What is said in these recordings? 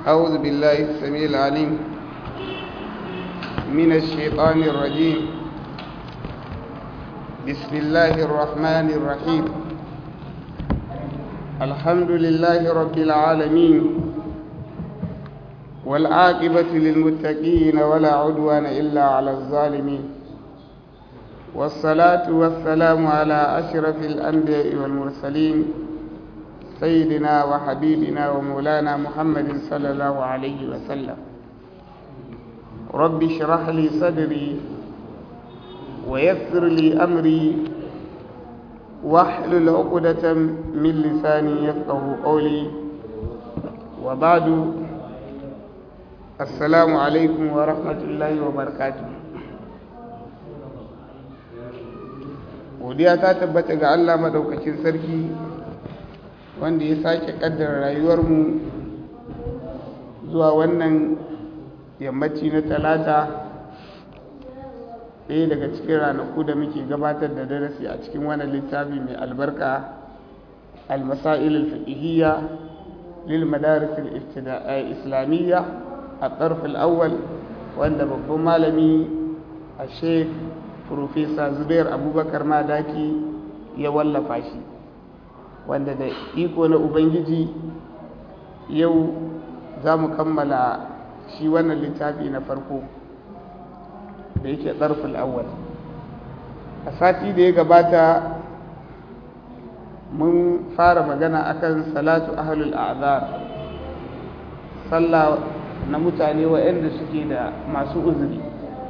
أعوذ بالله السميع العليم من الشيطان الرجيم بسم الله الرحمن الرحيم الحمد لله رب العالمين والعاقبة للمتقين ولا عدوان إلا على الظالمين والصلاة والسلام على أشرف الأنبياء والمرسلين سيدنا وحبيبنا ومولانا محمد صلى الله عليه وسلم رب اشرح لي صدري ويسر لي أمري واحلل عقدة من لساني يفقه قولي وبعد السلام عليكم ورحمة الله وبركاته godiya ta tabbata ga Allah madaukakin sarki wanda ya sake kaddara rayuwarmu zuwa wannan yammaci na talata ɗaya daga cikin ranaku da muke gabatar da darasi a cikin wannan littafi mai albarka al-masail al-fiqhiyya lil madaris al-islamiyya a tsarf al-awwal wanda babban malami a sheikh Profesa Zubair Abubakar Madaki ya wallafa shi wanda da iko na Ubangiji yau za mu kammala shi wannan littafi na farko da yake tsarfin awwal a sati da ya gabata mun fara magana akan salatu ahlul a'zar sallah na mutane waɗanda suke da masu uzuri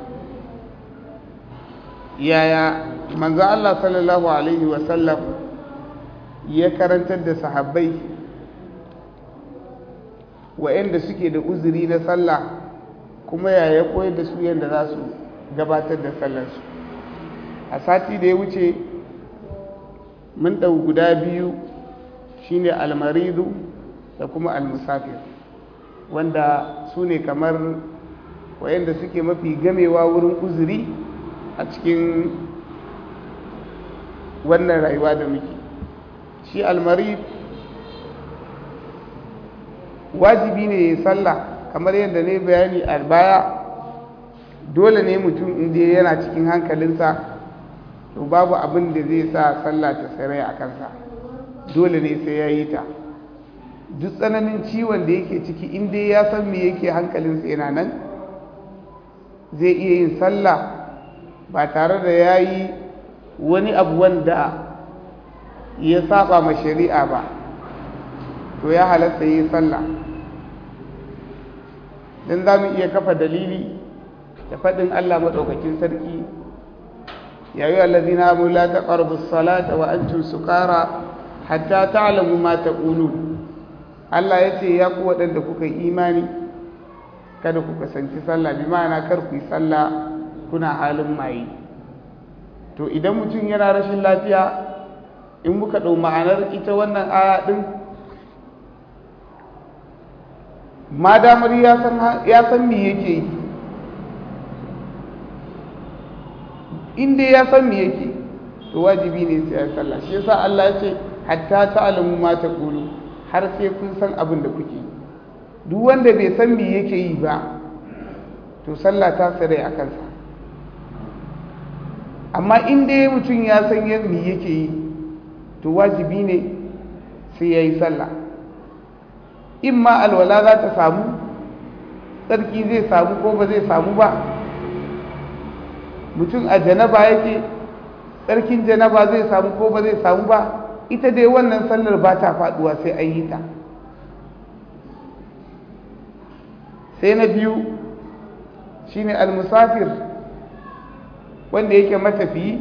yaya manzo Allah sallallahu alaihi wasallam ya karantar da sahabbai waɗanda suke da uzuri na sallah kuma yaya koyar da su yadda za su gabatar da sallarsu a sati da ya wuce mun ɗau guda biyu shine almaridu da kuma almusafir wanda su ne kamar waɗanda suke mafi gamewa wurin uzuri a cikin wannan rayuwa da muke shi almari wajibi ne ya sallah kamar yadda ne bayani a baya dole ne mutum inda yana cikin hankalinsa to babu abin da zai sa sallah ta sarai a kansa dole ne sai ya yi ta duk tsananin ciwon da yake ciki inda ya san me yake hankalinsa yana nan zai iya yin sallah ba tare da ya yi wani abu wanda ya saba ma shari'a ba to ya halatta yi sallah don za mu iya kafa dalili da faɗin Allah maɗaukakin sarki yayi allazina amu la taqrabu salata wa antum sukara hatta ta'lamu ma taqulun Allah ya ce ya ku waɗanda kuka yi imani kada ku kasance sallah bi ma'ana kar ku yi sallah kuna halin maye to idan mutum yana rashin lafiya in muka ɗau ma'anar ita wannan aya ɗin ma damar ya san me yake yi inda ya san me yake to wajibi ne sai ya sallah shi yasa Allah ya ce hatta ta'lamu ma taqulu har sai kun san abin da kuke duk wanda bai san me yake yi ba to sallah ta sare a kansa amma in dai mutum ya san yadda yake yi to wajibi ne sai ya yi sallah in ma alwala za ta samu tsarki zai samu ko ba zai samu ba mutum a janaba yake tsarkin janaba zai samu ko ba zai samu ba ita dai wannan sallar ba ta faduwa sai an yi ta sai na biyu shine al-musafir wanda yake matafiyi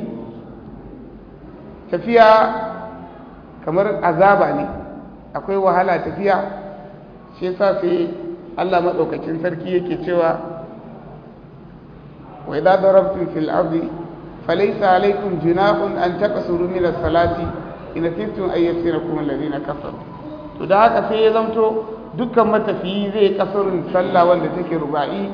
tafiya kamar azaba ne akwai wahala tafiya shi yasa sai Allah madaukakin sarki yake cewa wa idza darabtum fil ardi falaysa alaykum junahun an taqsuru min as-salati in kuntum ayyatinakum alladhina kafaru to da haka sai ya zanto dukkan matafiyi zai kasarin sallah wanda take ruba'i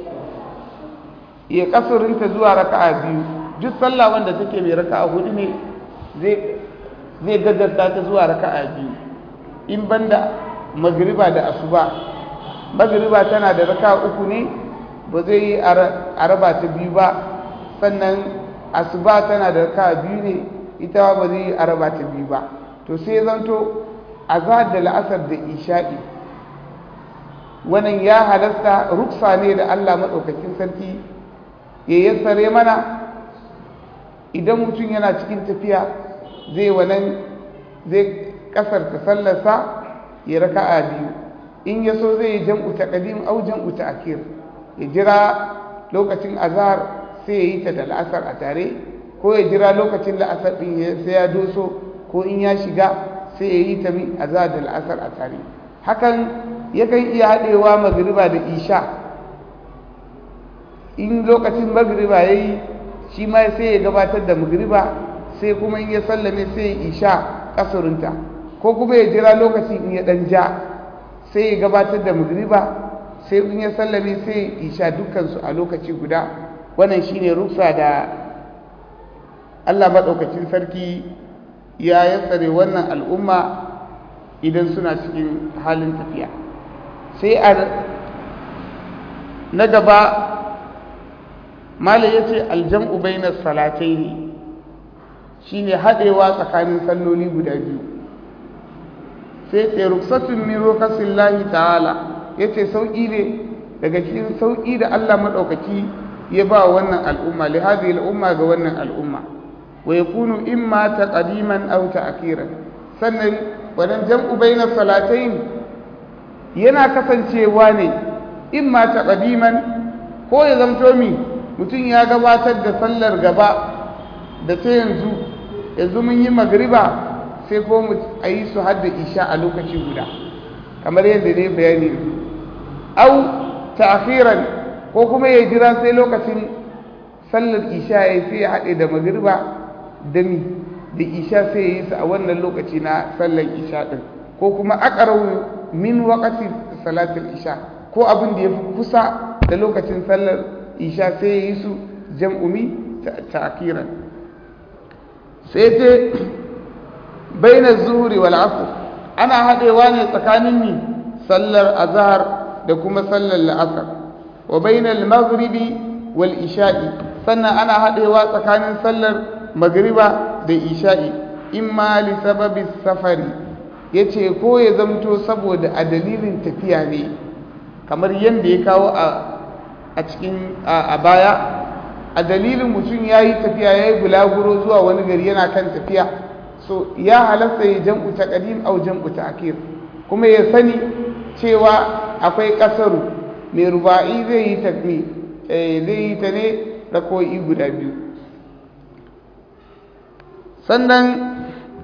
ya kasurinta zuwa raka'a biyu duk sallah wanda take mai raka'a hudu ne zai zai gaggasta ta zuwa raka'a biyu in banda magriba da asuba magriba tana da raka uku ne ba zai yi a raba ta biyu ba sannan asuba tana da raka biyu ne ita ba zai yi a raba ta biyu ba to sai zanto azhar da la'asar da isha'i wannan ya halasta ruksa ne da Allah maɗaukakin sarki ya yassare mana idan mutum yana cikin tafiya zai wannan zai kasarta sallarsa ya raka'a biyu in ya so zai yi jam'u ta ƙadim au jam'u ta akir ya jira lokacin azhar sai ya yi ta da la'asar a tare ko ya jira lokacin la'asar ɗin sai ya doso ko in ya shiga sai ya yi ta min azhar da la'asar a tare hakan yakan iya haɗewa magriba da isha in lokacin magriba ya yi shi ma sai ya gabatar da magriba sai kuma in ya sallame sai ya isha ƙasurinta ko kuma ya jira lokacin in ya ɗan ja sai ya gabatar da magriba sai in ya sallame sai ya isha dukkansu a lokaci guda wannan shine ruksa da Allah maɗaukacin sarki ya yassare wannan al'umma idan suna cikin halin tafiya sai a na gaba mala ya ce aljam'u bainar salatai ne shi ne haɗewa tsakanin salloli guda biyu sai ce ruksatun min rokasin lahi ta'ala ya ce sauƙi ne daga cikin sauƙi da allah maɗaukaki ya ba wannan al'umma lihazi al'umma ga wannan al'umma wa ya kunu imma ta ƙadiman au ta akiran sannan wadan jam'u bainar salatai yana kasancewa ne imma ta ƙadiman ko ya zamto mi mutum ya gabatar da sallar gaba da ta yanzu yanzu mun yi magriba sai ko mu a yi su hadda isha a lokaci guda kamar yadda ne bayani au ta'khiran ko kuma ya jira sai lokacin sallar isha ya sai ya haɗe da magriba da mi da isha sai ya yi su a wannan lokaci na sallar isha ɗin ko kuma aqrabu min waqti salatul isha ko abin da ya fi kusa da lokacin sallar isha sai ya yi su jam'umi ta'kiran sai ce baina zuhuri wal asr ana haɗewa ne tsakanin ni sallar azhar da kuma sallar la'asar wa baina al maghribi wal isha'i sannan ana haɗewa tsakanin sallar magriba da isha'i imma li sababi safari yace ko ya zamto saboda a dalilin tafiya ne kamar yadda ya kawo a cikin a baya a dalilin mutum ya yi tafiya ya yi bulaguro zuwa wani gari yana kan tafiya so ya halasta ya jam'u ta ƙadim au jam'u ta akir kuma ya sani cewa akwai ƙasaru mai ruba'i zai yi ta zai yi ta ne rako'i guda biyu sannan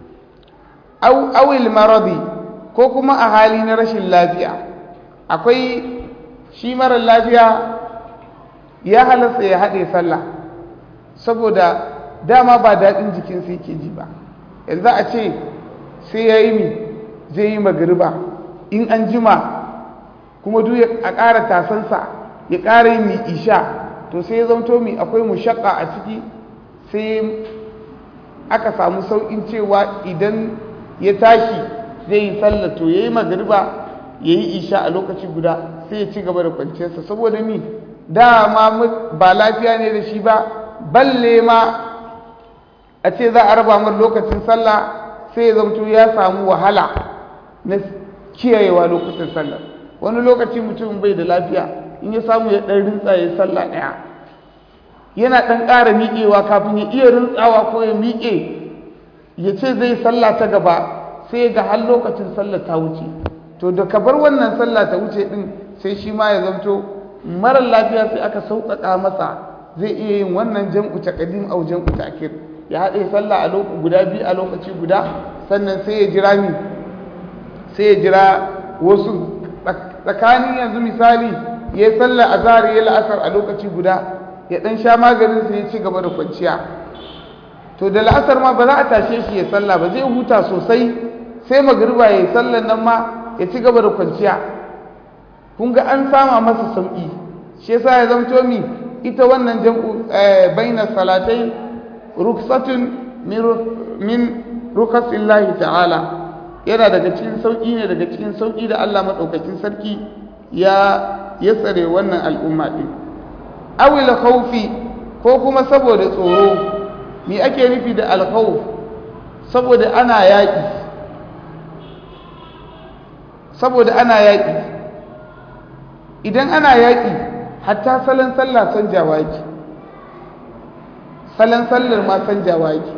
awil maradi ko kuma a hali na rashin lafiya akwai shi marar lafiya ya halasta ya haɗe sallah saboda dama ba daɗin jikinsa yake ji ba yanzu a ce sai ya yi mi zai yi magariba in an jima kuma duk a ƙara tasansa ya ƙara yin mi isha to sai ya zamto mi akwai mushakka a ciki sai aka samu sauƙin cewa idan ya tashi zai yi sallah to ya yi magariba ya yi isha a lokaci guda sai ya ci gaba da kwanciyarsa saboda mi dama ba lafiya ne da shi ba balle ma a ce za a raba mar lokacin sallah sai ya zamto ya samu wahala na kiyayewa lokacin sallah wani lokaci mutum bai da lafiya in ya samu ya ɗan rintsa ya sallah ɗaya yana ɗan ƙara miƙewa kafin ya iya rintsawa ko ya miƙe ya ce zai sallah ta gaba sai ga har lokacin sallah ta wuce to da ka bar wannan sallah ta wuce ɗin sai shi ma ya zamto marar lafiya sai aka sauƙaƙa masa zai iya yin wannan jam'u ta ƙadim au jam'u ta akir ya haɗe sallah a lokaci guda biyu a lokaci guda sannan sai ya jira mi sai ya jira wasu tsakanin yanzu misali ya yi sallah a zahar ya la'asar a lokaci guda ya ɗan sha maganin sai ya ci gaba da kwanciya to da la'asar ma ba za a tashe shi ya sallah ba zai huta sosai sai magriba ya yi sallan nan ma ya ci gaba da kwanciya kun ga an sama masa sauƙi shi yasa ya zamto mi ita wannan jam'u baina salatai ruksatun min rukasillahi ta'ala yana daga cikin sauƙi ne daga cikin sauƙi da Allah madaukakin sarki ya ya tsare wannan al'umma din awil khawfi ko kuma saboda tsoro me ake nufi da alkhawf saboda ana yaƙi saboda ana yaƙi idan ana yaƙi hatta salon sallah canjawa yake salon sallar ma canjawa yake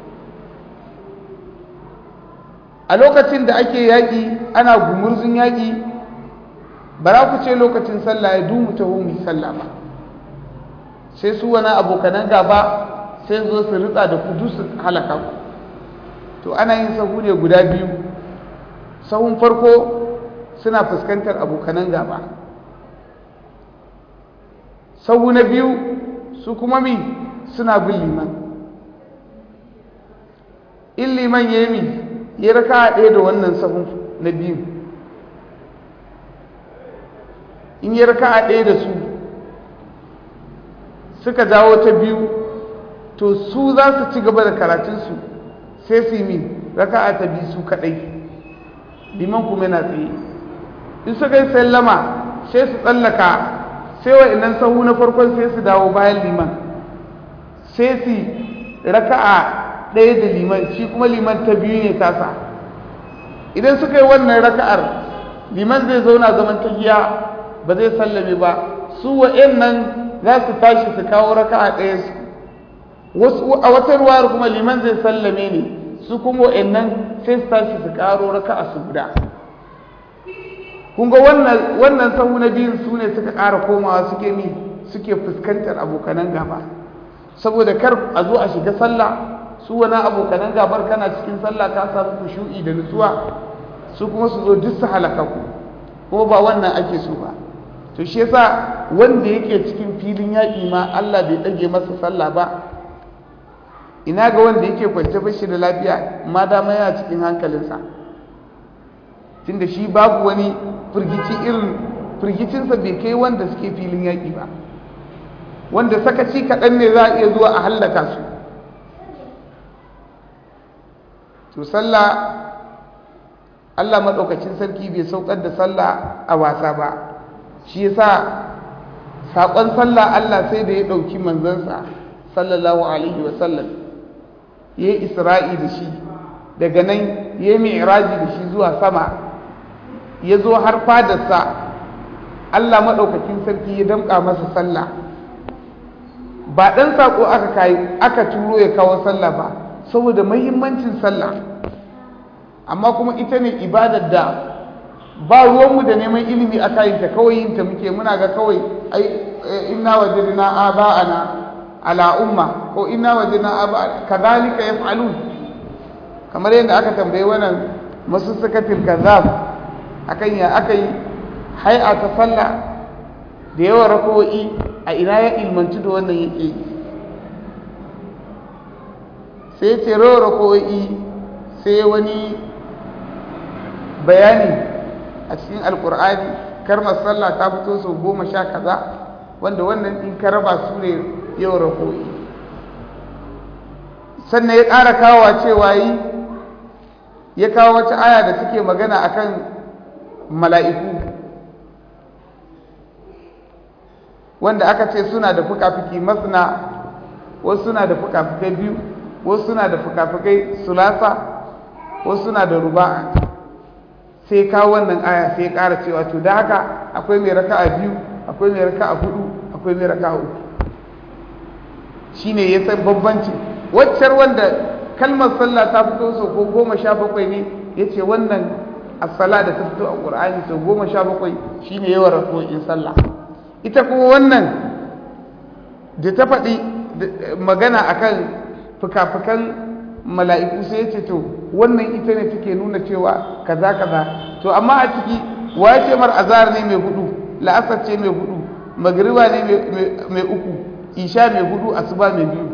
a lokacin da ake yaƙi ana gumurzun yaƙi ba za ku ce lokacin sallah ya dumu ta mu sallah ba sai su wani abokanan gaba sai zo su ritsa da kudu su halaka ku to ana yin sahu ne guda biyu sahun farko suna fuskantar abokanan gaba sahu na biyu su kuma mi suna bin liman in liman ya yi mi ya raka ɗaya da wannan sahun na biyu in ya raka ɗaya da su suka jawo ta biyu to su za su ci gaba da karatunsu sai su yi mi raka ta biyu su kaɗai liman kuma yana tsaye in suka yi sallama sai su tsallaka sai wa inan sahu na farkon sai su dawo bayan liman sai su raka'a ɗaya da liman shi kuma liman ta biyu ne tasa idan suka yi wannan raka'ar liman zai zauna zaman tahiya ba zai sallame ba su wa'in nan za su tashi su kawo raka'a ɗaya su wasu a wata ruwar kuma liman zai sallame ne su kuma wa'in nan sai su tashi su karo raka'a su guda kun ga wannan wannan sahu na biyun su ne suka ƙara komawa suke mi suke fuskantar abokanan gaba saboda kar a zo a shiga sallah su wani abokanan gabar kana cikin sallah ka samu kushu'i da nutsuwa su kuma su zo duk su halaka ku ko ba wannan ake so ba to shi yasa wanda yake cikin filin yaƙi ma Allah bai ɗage masa sallah ba ina ga wanda yake kwance bashi da lafiya ma dama yana cikin hankalinsa tunda shi babu wani firgici irin firgicinsa bai kai wanda suke filin yaƙi ba wanda sakaci kaɗan ne za a iya zuwa a hallaka su to sallah Allah maɗaukacin sarki bai saukar da sallah a wasa ba shi yasa saƙon sallah Allah sai da ya ɗauki manzansa sallallahu alaihi wasallam ya yi isra'i da shi daga nan ya yi mi'raji da shi zuwa sama ya zo har fadarsa Allah maɗaukakin sarki ya damƙa masa sallah ba ɗan saƙo aka turo ya kawo sallah ba saboda mahimmancin sallah amma kuma ita ne ibadar da ba ruwanmu da neman ilimi a kayinta kawai yinta muke muna ga kawai ai inna wajadna aba'ana ala umma ko inna wajadna aba'ana kadhalika yaf'alun kamar yadda aka tambaye wannan masussukatil kazzab akan ya akai hay'a ta sallah da yawan rako'i a ina ya ilmanci da wannan yake yi sai ce rawa rako'i sai wani bayani a cikin alkur'ani karmar sallah ta fito sau goma sha kaza wanda wannan in ka raba su ne yau rako'i sannan ya ƙara kawowa cewa yi ya kawo wata aya da suke magana akan mala'iku wanda aka ce suna da fuka-fuki masna wasu suna da fuka-fukai biyu wasu suna da fuka-fukai sulasa wasu suna da ruba'a sai kawo wannan aya sai ƙara cewa to da haka akwai mai raka'a biyu akwai mai raka'a hudu akwai mai raka'a uku shine ya san bambanci waccar wanda kalmar sallah ta fito sau ko goma sha bakwai ne ya ce wannan asala da ta fito a ƙur'ani sau goma sha bakwai shine yawan rako'in sallah ita kuma wannan da ta faɗi magana akan fuka-fukan mala'iku sai ya ce to wannan ita ne take nuna cewa kaza kaza to amma a ciki wa ya ce mar azhar ne mai hudu la'asar ce mai hudu magriba ne mai uku isha mai hudu asuba mai biyu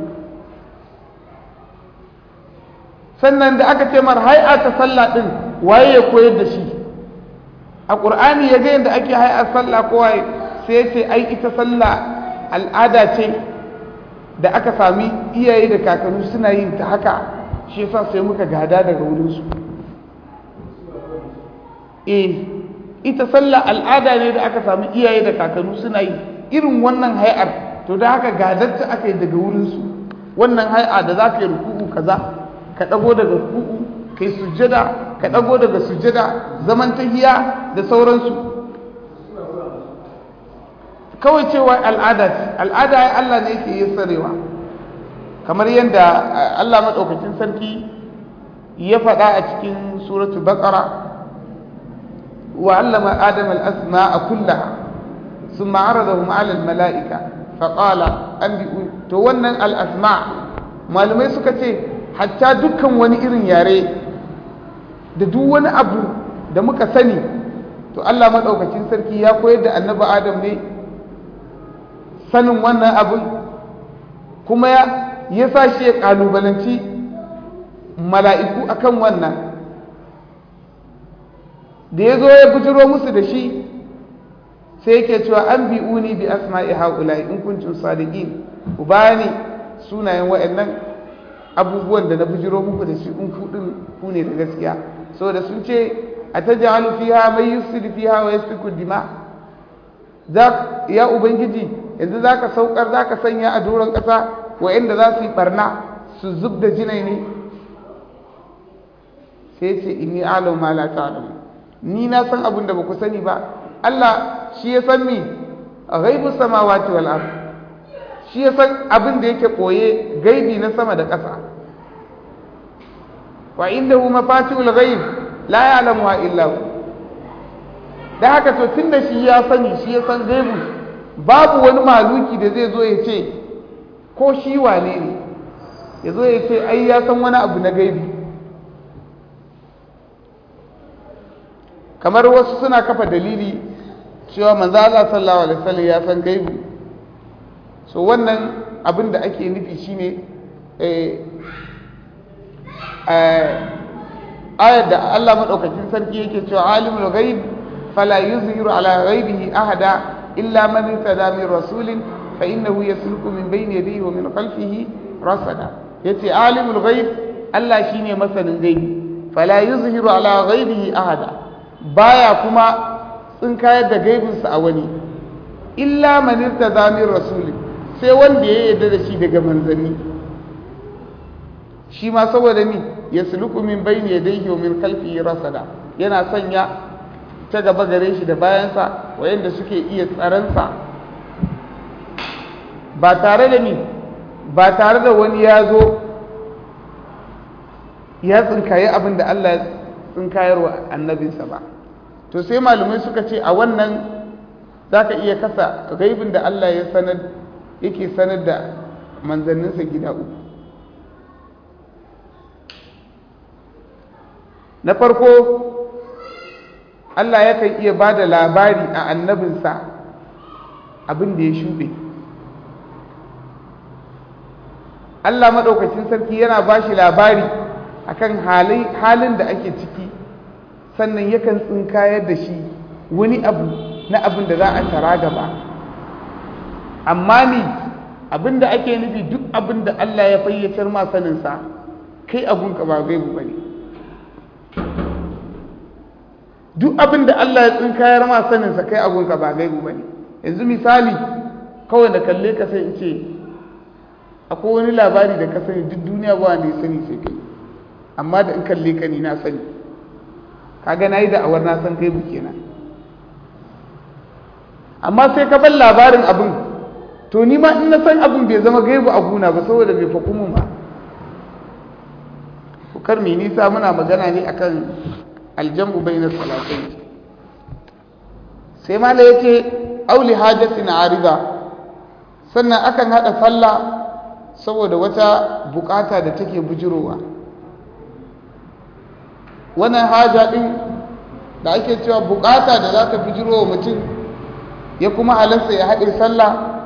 sannan da aka ce mar hai'a ta sallah din waye ya koyar da shi a qur'ani ya ga yadda ake hai'a sallah ko waye sai ya ce ai ita sallah al'ada ce da aka sami iyaye da kakanni suna yin ta haka shi yasa sai muka gada daga wurinsu eh ita sallah al'ada ne da aka samu iyaye da kakannu suna yi irin wannan hay'ar to da haka gadarta aka yi daga wurinsu wannan hay'a da za ka yi ruku'u kaza ka ɗago daga ruku'u kai sujjada ka ɗago daga sujjada zaman tahiya da sauransu kawai cewa al'ada ce al'ada ya Allah ne yake yin sarewa kamar yadda Allah maɗaukakin sarki ya faɗa a cikin suratu baqara wa allama adam al-asma'a kullaha ثم عرضهم على الملائكة فقال أنبئوا to wannan al-asma malamai suka ce hatta dukkan wani irin yare da duk wani abu da muka sani to Allah madaukakin sarki ya koyar da annabi Adam ne sanin wannan abin kuma ya ya sa shi ya kalubalanci mala'iku akan wannan da ya zo ya bujiro musu da shi sai yake cewa an bi'uni bi asma'i haula'i in kuntum sadiqin ku bani sunayen wayannan abubuwan da na bujiro muku da shi in ku din ku ne da gaskiya saboda sun ce atajalu fiha may yufsidu fiha wa yasfiku dima za ya ubangiji yanzu zaka saukar zaka sanya a doron kasa wayanda za su yi barna su zub da jinai ne sai ce inni a'lamu ma la ta'lamu ni na san abin da ba ku sani ba Allah shi ya san mi a gaibu samawati wal ard shi ya san abin da yake koye gaibi na sama da ƙasa wa indahu mafatihul ghaib la ya'lamuha illa hu da haka to tunda shi ya sani shi ya san gaibu babu wani maluki da zai zo ya ce ko shi wane ne ya zo ya ce ai ya san wani abu na gaibi kamar wasu suna kafa dalili cewa manzo Allah sallallahu alaihi wasallam ya san gaibu so wannan abin da ake nufi shine eh ayar da Allah madaukakin sarki yake cewa alimul ghaib fala yuzhiru ala ghaibihi ahada illa man irtada min rasulin fa innahu yasluku min bayni yadihi wa min khalfihi rasada yace alimul ghaib Allah shine masanin gaibi fala yuzhiru ala ghaibihi ahada baya kuma tsinkayar da gaibinsa a wani illa manirta zamin rasulun sai wanda ya yarda da shi daga manzanni shi ma saboda ni ya suluku min bayni yadayhi wa min khalfihi rasada yana sanya ta gaba gare shi da bayansa wayanda suke iya tsaransa ba tare da ni ba tare da wani ya zo ya tsinkaye abin da Allah ya tsinkayarwa annabinsa ba to sai malamai suka ce a wannan za ka iya kasa gaibin da Allah ya sanar yake sanar da manzanninsa gida uku na farko Allah yakan iya ba da labari a annabinsa abin da ya shuɗe Allah maɗaukacin sarki yana ba shi labari akan halin da ake ciki sannan yakan tsinkayar da shi wani abu na abin da za a tara gaba amma ni abin da ake nufi duk abin da Allah ya fayyacar ma saninsa kai abunka ba gaibu ba ne duk abin da Allah ya tsinkayar ma saninsa kai abunka ba gaibu ba ne yanzu misali kawai da kalle ka sai in ce akwai wani labari da ka sani duk duniya ba wanda ya sani sai kai amma da in kalle ka ni na sani kaga nayi da awar na san gaibu kenan amma sai ka bar labarin abin to ni ma in na san abin bai zama gaibu a guna ba saboda bai faku mun ba kar mai nisa muna magana ne akan aljamu bayna salatain sai mala yace auli hajatin arida sannan akan hada sallah saboda wata bukata da take bujirowa wannan haja din da ake cewa bukata da za ta bujiro wa mutum ya kuma halarsa ya haɗe sallah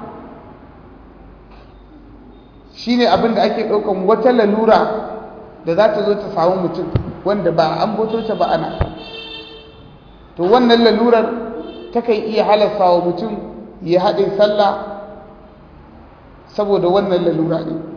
shine abin da ake ɗaukan wata lalura da za ta zo ta samu mutum wanda ba an boto ta ba ana to wannan lalurar takan iya halarsa wa mutum ya haɗe sallah saboda wannan lalura ne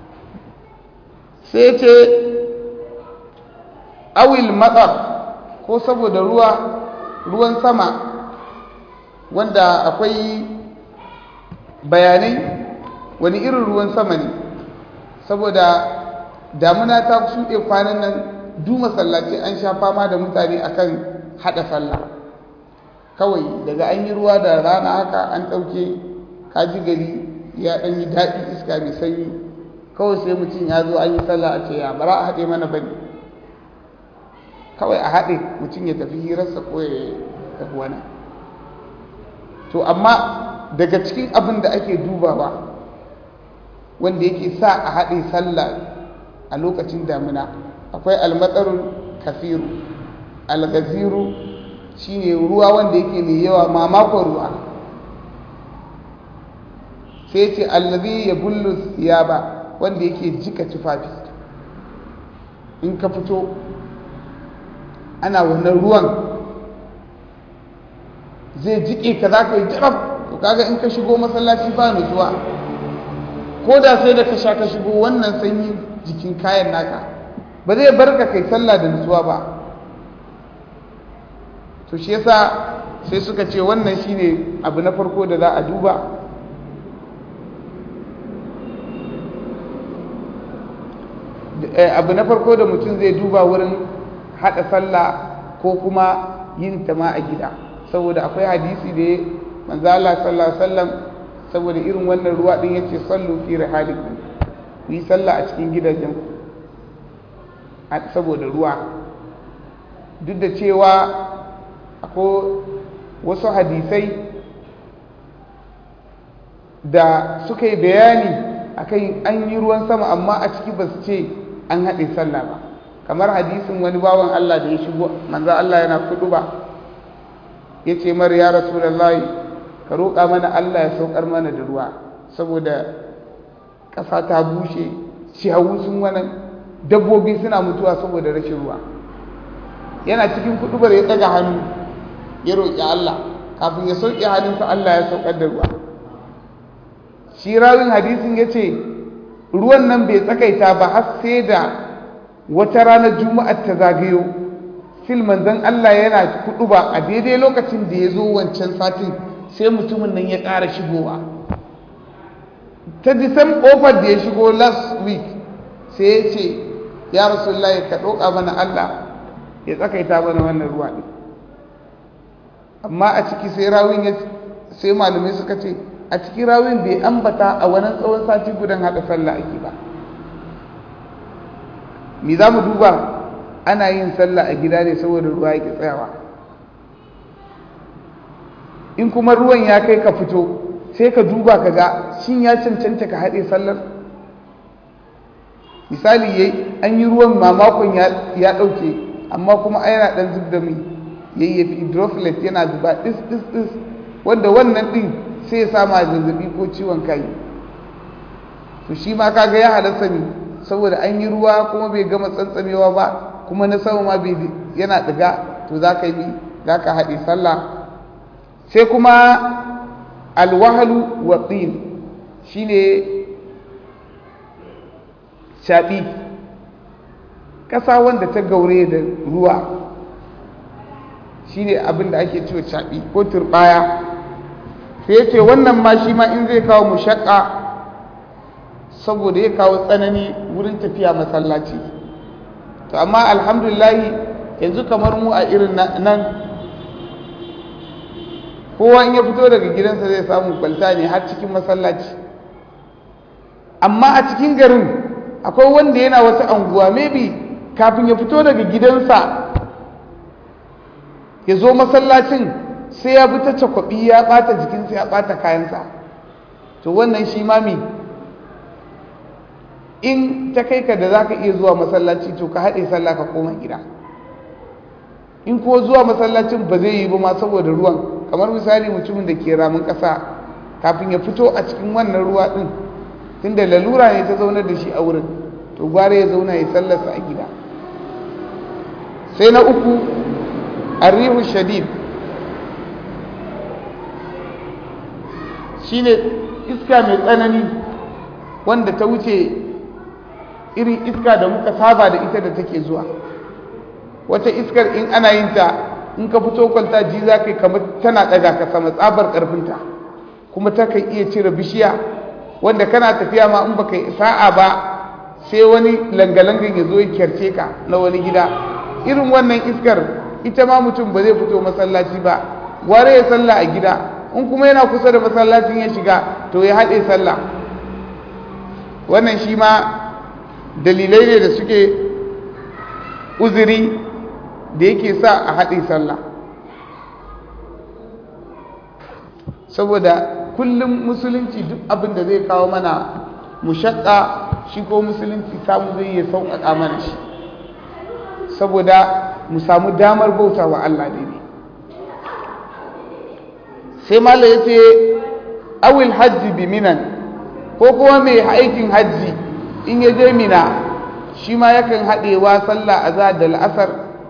sai ce awil matsar ko saboda ruwa ruwan sama wanda akwai bayanai wani irin ruwan sama ne saboda damuna ta shuɗe kwanan nan du masallaci an sha fama da mutane akan haɗa sallah kawai daga an yi ruwa da rana haka an ɗauke kaji gari ya ɗan yi daɗi iska mai sanyi kawai sai mutum ya zo an yi sallah a ce ya bara a haɗe mana bane kawai a haɗe mutum ya tafi hirarsa ko ya tafi wani to amma daga cikin abin da ake dubawa wanda yake sa a haɗe sallah a lokacin damina akwai almatsarun kafiru algaziru shine ruwa wanda yake mai yawa mamakon ruwa sai ce allazi ya bullu ba wanda yake jika tufafi in ka fito ana wannan ruwan zai jike ka za ka yi jarab to kaga in ka shigo masallaci ba nutsuwa ko da sai da ka sha ka shigo wannan sanyi jikin kayan naka ba zai bar ka kai sallah da nutsuwa ba to shi yasa sai suka ce wannan shine abu na farko da za a duba abu na farko da mutum zai duba wurin haɗa sallah ko kuma yin ta ma a gida saboda akwai hadisi da manzo Allah sallallahu alaihi wasallam saboda irin wannan ruwa din yace sallu fi rihalikum ku yi sallah a cikin gidajen saboda ruwa duk da cewa akwai wasu hadisai da suka yi bayani akan an yi ruwan sama amma a ciki ba su ce an haɗe sallah ba kamar hadisin wani bawan Allah da ya shigo manzo Allah yana kudu ba ya ce mar ya rasulullahi ka roƙa mana Allah ya saukar mana da ruwa saboda ƙasa ta bushe ciyawu sun wani dabbobi suna mutuwa saboda rashin ruwa yana cikin kudubar ya ɗaga hannu ya roƙi Allah kafin ya sauƙi hannunsa Allah ya saukar da ruwa shi rawin hadisin ya ce ruwan nan bai tsakaita ba har sai da wata ranar juma'ar ta zagayo fil manzon Allah yana kudu ba a daidai lokacin da ya zo wancan satin sai mutumin nan ya ƙara shigowa ta disan ƙofar da ya shigo last week sai ya ce ya rasulullahi ka ɗauka mana Allah ya tsakaita mana wannan ruwa ɗin amma a ciki sai rawin ya sai malamai suka ce a cikin rawin bai ambata a wani tsawon sati gudan haɗa sallah ake ba me za mu duba ana yin sallah a gida ne saboda ruwa yake tsayawa in kuma ruwan ya kai ka fito sai ka duba ka ga shin ya cancanta ka haɗe sallar misali yayi an yi ruwan mamakon ya ɗauke amma kuma a yana ɗan zub da mai yayyafi droplet yana zuba ɗis ɗis ɗis wanda wannan ɗin sai ya sama zazzabi ko ciwon kai to shi ma kaga ya halasta ne saboda an yi ruwa kuma bai gama tsantsamewa ba kuma na sama ma bai yana ɗiga to za ka yi za ka haɗe sallah sai kuma alwahalu wa tsin shi ne shaɓi ƙasa wanda ta gaure da ruwa shi ne abin da ake cewa shaɓi ko turɓaya sai ce wannan ma shi ma in zai kawo mushaƙa saboda ya kawo tsanani wurin tafiya masallaci to amma alhamdulillahi yanzu kamar mu a irin nan kowa in ya fito daga gidansa zai samu kwalta ne har cikin masallaci amma a cikin garin akwai wanda yana wasu anguwa maybe kafin ya fito daga gidansa ya zo masallacin sai ya bi ta cakwabi ya bata jikinsa ya bata kayansa to wannan shi mami in ta kai ka da za ka iya zuwa masallaci to ka haɗe sallah ka koma gida in kuwa zuwa masallacin ba zai yi ba ma saboda ruwan kamar misali mutumin da ke ramin ƙasa kafin ya fito a cikin wannan ruwa ɗin tunda lalura ne ta zaunar da shi a wurin to gwara ya zauna ya sallarsa a gida sai na uku arrihu shadid shine iska mai tsanani wanda ta wuce irin iska da muka saba da ita da take zuwa wata iskar in ana yin ta in ka fito kwalta ji za ka yi kamar tana ɗaga ka sama tsabar ƙarfinta kuma ta kan iya cire bishiya wanda kana tafiya ma in baka sa'a ba sai wani langalangan ya zo ya kyarce ka na wani gida irin wannan iskar ita ma mutum ba zai fito masallaci ba gware ya sallah a gida in kuma yana kusa da masallacin ya shiga to ya haɗe sallah wannan shi ma dalilai ne da suke uzuri da yake sa a haɗe sallah saboda kullum musulunci duk abin da zai kawo mana mushakka shi ko musulunci samu zai iya sauƙaƙa mana shi saboda mu samu damar bauta wa Allah daidai sai mala ya ce awil hajji bi minan ko kuma mai aikin hajji in ya je mina shi ma yakan haɗewa sallah a za da la'asar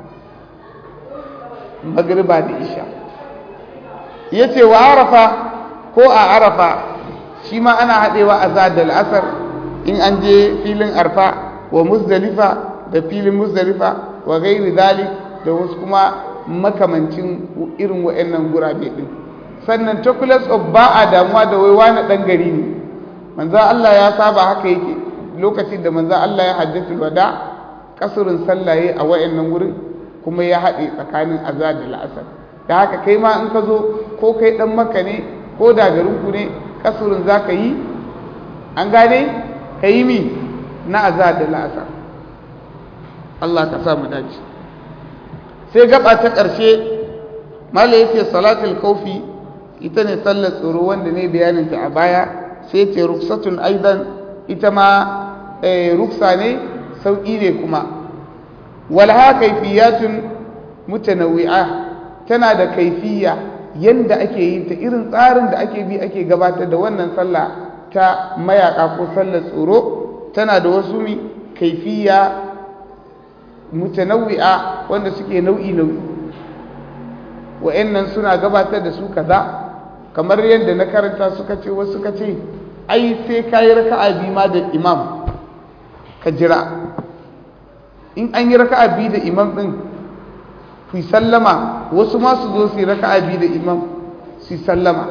magriba da isha ya ce wa arafa ko a arafa shi ma ana haɗewa a za da la'asar in an je filin arfa wa muzdalifa da filin muzdalifa wa gairi zalik da wasu kuma makamancin irin wa'annan gurabe ɗin sannan chocolates of ba a damuwa da wai wani ɗan gari ne manzan Allah ya saba haka yake lokacin da manzan Allah ya hajjatul wada kasurin sallaye a wa'annan wurin kuma ya haɗe tsakanin azar da la'asar da haka kai ma in ka zo ko kai ɗan maka ne ko da garinku ne kasurin za ka yi an gane ka yi mi na azar da la'asar Allah ka sa mu dace sai gaba ta ƙarshe mala yace salatul kaufi ita ne sallar tsoro wanda ne bayaninta a baya sai ce ruksatun aidan ita ma ruksa ne sauƙi ne kuma walha kaifiyatun mutanawwi'a tana da kaifiya yanda ake yin ta irin tsarin da ake bi ake gabatar da wannan sallah ta mayaka ko sallar tsoro tana da wasu mi kaifiya mutanawwi'a wanda suke nau'i nau'i wa'annan suna gabatar da su kaza kamar yadda na karanta suka ce wasu suka ce ai sai ka yi raka'a biyu ma da imam ka jira in an yi raka'a biyu da imam ɗin ku sallama wasu ma su zo su yi raka'a biyu da imam su sallama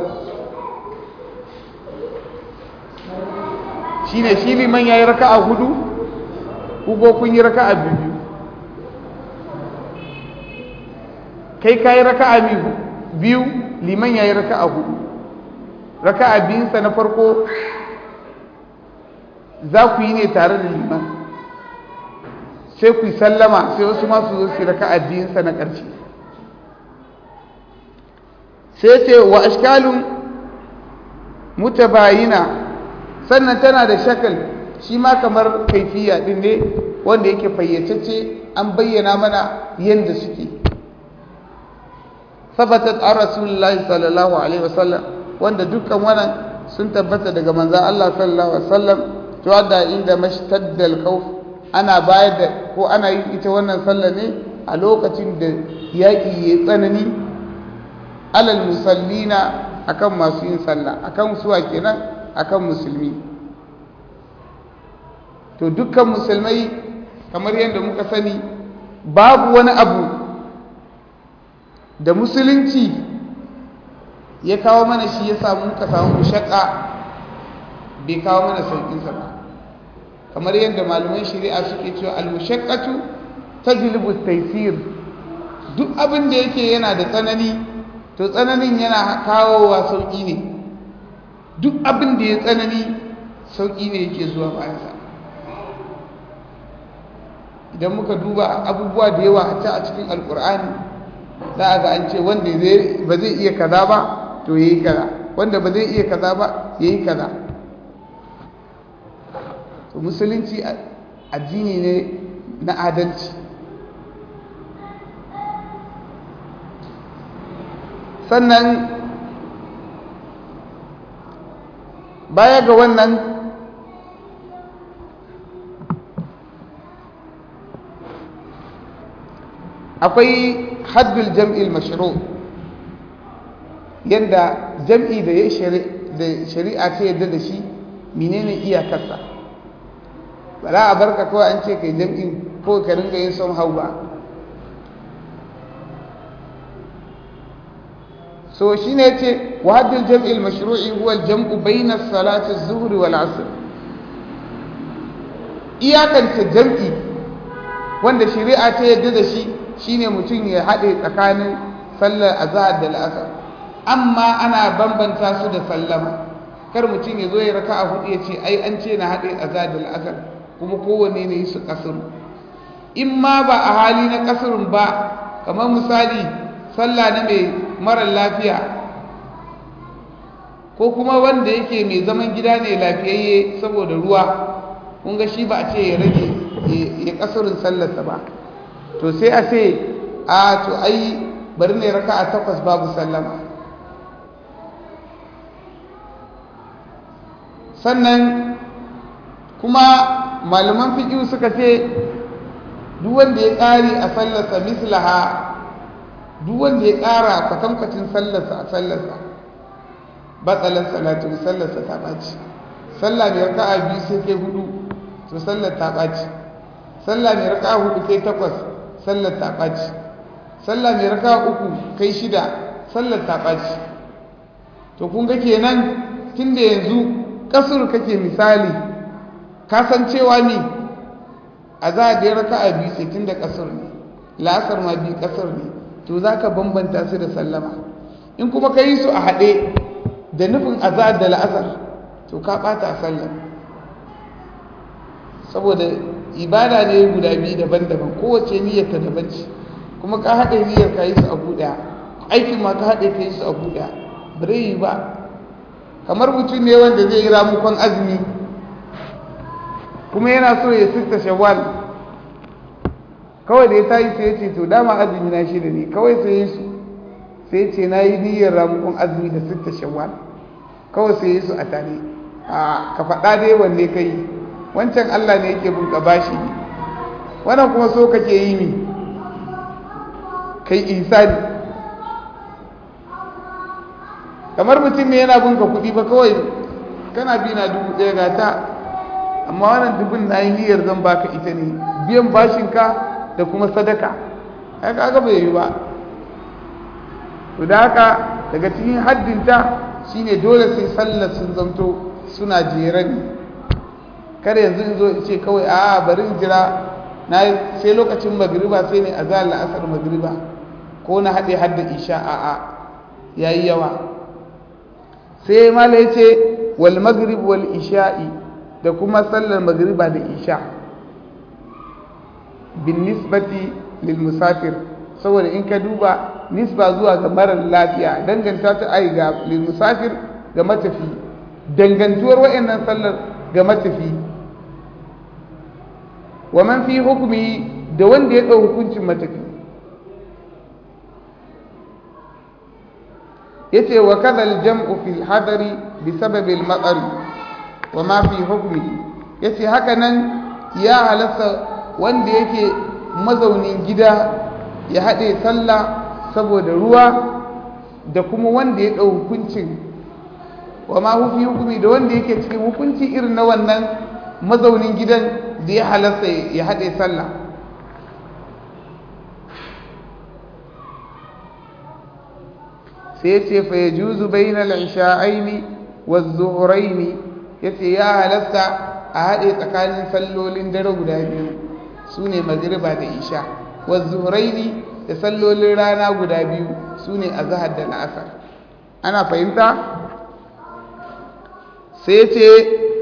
shi ne shi liman ya yi raka'a hudu ko kun yi raka'a biyu kai ka yi raka'a biyu liman ya yi raka'a hudu raka'a biyunsa na farko za ku yi ne tare da liman sai ku yi sallama sai wasu masu zo su raka'a biyunsa na ƙarshe sai ce wa ashkalun mutabayina sannan tana da shakal shi ma kamar kaifiya din ne wanda yake fayyacece an bayyana mana yadda suke sabatat an rasulullahi sallallahu alaihi wasallam wanda dukkan wannan sun tabbata daga manzan Allah sallallahu alaihi wasallam cewa da inda mashtaddal khawf ana bayar da ko ana yin ita wannan sallah ne a lokacin da yaƙi ya tsanani alal musallina akan masu yin sallah akan suwa kenan akan musulmi to dukkan musulmai kamar yadda muka sani babu wani abu da musulunci ya kawo mana shi ya samu muka samu mushakka bai kawo mana sauƙinsa ba kamar yadda malaman shari'a suke cewa al-mushaqqatu tajlibu at-taysir duk abin da yake yana da tsanani to tsananin yana kawowa sauƙi ne duk abin da ya tsanani sauƙi ne yake zuwa bayansa idan muka duba abubuwa da yawa a a cikin alkur'ani za a ga an ce wanda ba zai iya kaza ba to ya yi kaza wanda ba zai iya kaza ba ya yi kaza to musulunci addini ne na adalci sannan baya ga wannan akwai haddul jam'il mashru yadda jam'i da ya shari'a ta yadda da shi menene iyakarsa ba za a barka kawai an ce kai jam'in ko ka ringa yin son hau ba so shine yace wa haddul jam'il mashru'i huwa al-jam'u bayna salati az-zuhr wal 'asr iyakance jam'i wanda shari'a ta yadda da shi shine mutum ya haɗe tsakanin sallar azhar da al'asr amma ana bambanta su da sallama kar mutum ya zo ya raka a hudu ya ce ai an ce na haɗe azhar da al'asr kuma kowanne ne su kasuru in ma ba a hali na kasurun ba kamar misali sallah na mai marar lafiya ko kuma wanda yake mai zaman gida ne lafiyayye saboda ruwa kun ga shi ba a ce ya rage ya kasurin sallarsa ba to sai a ce a to ai bari ne raka a takwas babu sallama sannan kuma malaman fiƙi suka ce duk wanda ya ƙari a sallarsa mislaha duk wanda ya ƙara kwatankwacin sallarsa a sallarsa batsalar salatu sallarsa ta ɓaci sallah mai raka'a biyu sai kai hudu to sallar ta ɓaci sallah mai raka'a hudu kai takwas sallar ta ɓaci sallah mai raka'a uku kai shida sallar ta ɓaci to kun ga kenan tun da yanzu kasur kake misali kasancewa ne a za a da raka a biyu sai tun da kasur ne la'asar ma biyu kasur ne to za ka bambanta su da sallama in kuma ka yi su a haɗe da nufin azad da la'asar to ka ɓata a sallar saboda ibada ne guda biyu daban-daban kowace niyyar ta daban ce kuma ka haɗe niyyar ka yi su a buɗe aikin ma ka haɗe ka yi su a buɗe bare yi ba kamar mutum ne wanda zai yi ramukon azumi kuma yana so ya sista shawwal kawai da ya tayi sai ya ce to dama azumi na shi da ni kawai sai yi su sai ce na yi niyyar ramukon azumi da sista shawwal kawai sai yi su a tare a ka faɗa dai wanne ka yi wancan allah ne yake bunka bashi wannan kuma so kake yi ne kai ihsani kamar mutum ne yana bunka kuɗi ba kawai kana bi na dubu ɗaya ga ta amma wannan dubun na yi niyyar zan baka ita ne biyan bashinka da kuma sadaka ai kaga bai yi ba to da haka daga cikin haddinta shine dole sai sallar sun zamto suna jere ne kada yanzu in zo in ce kawai a bari in jira na sai lokacin magriba sai ne a za la'asar magriba ko na haɗe hadda isha a'a yayi yawa sai mala ya ce wal magrib wal isha'i da kuma sallar magriba da isha bin nisbati lil musafir saboda in ka duba nisba zuwa ga marar lafiya danganta ta ai ga lil musafir ga matafi dangantuwar wayannan sallar ga matafi wa man fi hukumi da wanda ya ɗau hukuncin matafi yace wa kadal jam'u fil hadari bi sababil matsari wa ma fi hukmi yace haka nan ya halasta wanda yake mazaunin gida ya haɗe sallah saboda ruwa da kuma wanda ya ɗau hukuncin wa ma fi hukumi da wanda yake cikin hukunci irin na wannan mazaunin gidan da ya halasta ya haɗe sallah sai ya ce fa ya juzu bainal isha'aini wa zuhuraini ya ce ya halasta a haɗe tsakanin sallolin dare guda biyu su ne magriba da isha wa zuhuraini da sallolin rana guda biyu su ne a zahar da la'asar ana fahimta sai ya ce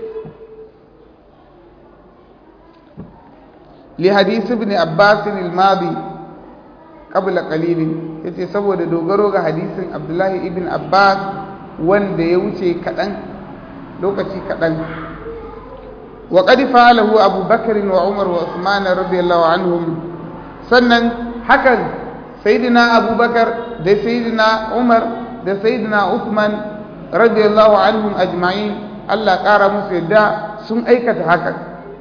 li hadisi ibn abbas al-madi qabla qalilin yace saboda dogaro ga hadisin Abdullahi ibn Abbas wanda ya wuce kadan lokaci kadan wa qad fa'alahu Abu Bakr wa Umar wa Uthman radiyallahu anhum sannan hakan sayyidina Abu Bakar da sayyidina Umar da sayyidina Uthman radiyallahu anhum ajma'in Allah kara musu yadda sun aikata hakan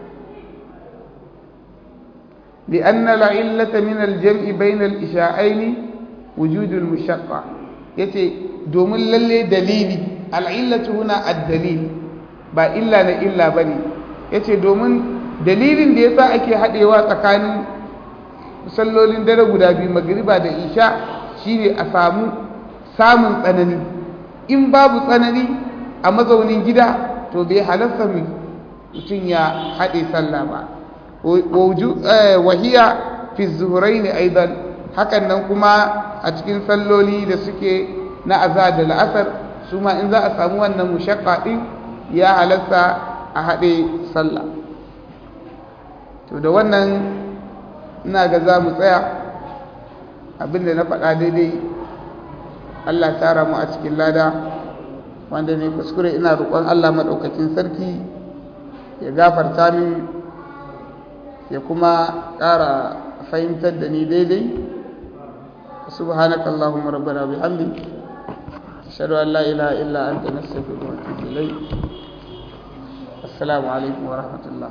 لأن العلة من الجمع بين الإشاعين وجود المشقة يتي دوم للي دليلي العلة هنا الدليل با إلا لا إلا بني يتي دوم dalilin da yasa ake haɗewa tsakanin sallolin dare guda biyu magriba da isha shine a samu samun tsanani in babu tsanani a mazaunin gida to bai halarta mutum ya haɗe sallah ba wahiya fi zuhurai ne aidan hakan nan kuma a cikin salloli da suke na aza da la'asar su ma in za a samu wannan mushakka ɗin ya halarta a haɗe sallah to da wannan ina ga za mu tsaya abinda na faɗa daidai Allah tara mu a cikin lada wanda ne kuskure ina roƙon Allah maɗaukakin sarki ya gafarta min ya kuma ƙara fahimtar da ni daidai subhanaka allahumma rabbana bihamdik ashhadu an la ilaha illa anta nastaghfiruka wa atubu ilayk assalamu alaikum wa rahmatullah